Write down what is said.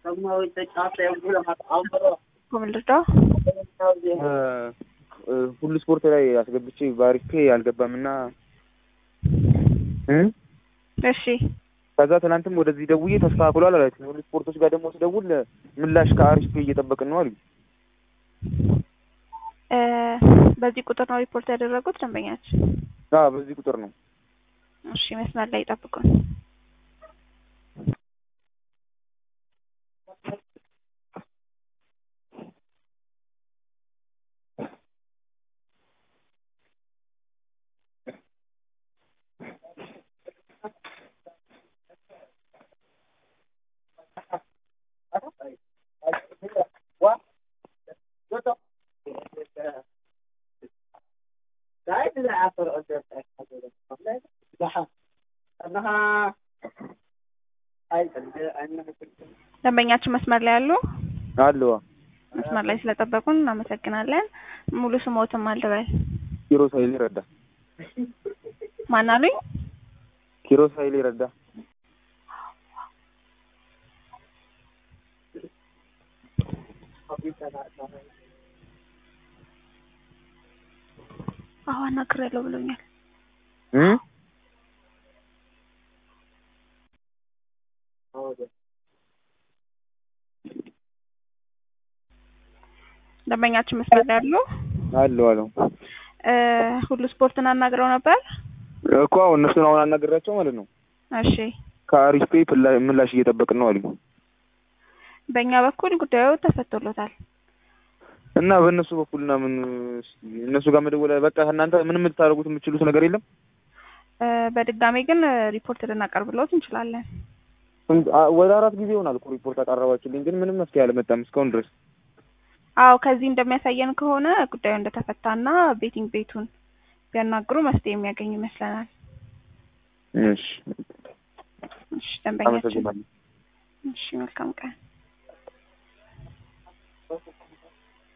ኮምልዳ ሁሉ ስፖርት ላይ አስገብቼ ባሪኬ አልገባም እና እሺ ከዛ ትናንትም ወደዚህ ደውዬ ተስተካክሏል አላችሁ። ሁሉ ስፖርቶች ጋር ደግሞ ስደውል ምላሽ ከአሪፍ እየጠበቅን ነው አሉ። እ በዚህ ቁጥር ነው ሪፖርት ያደረጉት ደንበኛችን? አዎ በዚህ ቁጥር ነው። እሺ መስመር ላይ ይጠብቁን። ደንበኛችን መስመር ላይ አሉ? አሉ መስመር ላይ ስለጠበቁን እናመሰግናለን። ሙሉ ስሞትም አልበል ኪሮስ ኃይሌ ረዳ። ማን አሉኝ? ኪሮስ ኃይሌ ረዳ። አዎ አናግሬያለሁ ብሎኛል። እ ደንበኛችን መስመር ላይ አሉ? አሉ አሉ እ ሁሉ ስፖርትን አናግረው ነበር? እኮ አሁን እነሱን አሁን አናገራቸው ማለት ነው። እሺ ከአሪፍ ፔይ ፍላ- ምላሽ እየጠበቅን ነው አሉኝ። በእኛ በኩል ጉዳዩ ተፈቶሎታል። እና በእነሱ በኩልና ምን እነሱ ጋር መደወል በቃ እናንተ ምንም ልታደርጉት የምትችሉት ነገር የለም። እ በድጋሚ ግን ሪፖርት ልናቀርብልዎት እንችላለን። ስንት- አ- ወደ አራት ጊዜ ይሆናል እኮ ሪፖርት አቀረባችሁልኝ፣ ግን ምንም መፍትሄ አልመጣም እስካሁን ድረስ። አዎ ከዚህ እንደሚያሳየን ከሆነ ጉዳዩ እንደተፈታና ቤቲንግ ቤቱን ቢያናግሩ መፍትሄ የሚያገኙ ይመስለናል። እሺ እሺ ደንበኛችን አመሰግናለሁ። እሺ መልካም ቀን